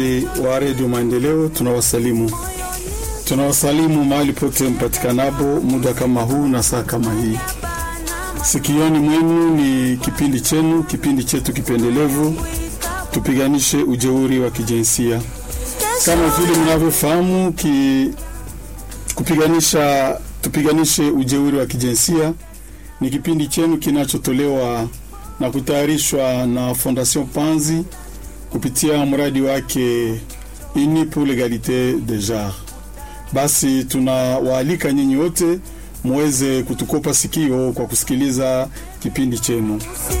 wa redio Maendeleo, tunawasalimu tunawasalimu mahali pote mpatikanapo muda kama huu na saa kama hii. Sikioni mwenu ni kipindi chenu, kipindi chetu kipendelevu, tupiganishe ujeuri wa kijinsia. Kama vile mnavyofahamu, ki, kupiganisha tupiganishe ujeuri wa kijinsia ni kipindi chenu kinachotolewa na kutayarishwa na Fondation Panzi kupitia mradi wake Uni pour l'egalite de genre. Basi tunawaalika nyinyi wote muweze kutukopa sikio kwa kusikiliza kipindi chenu.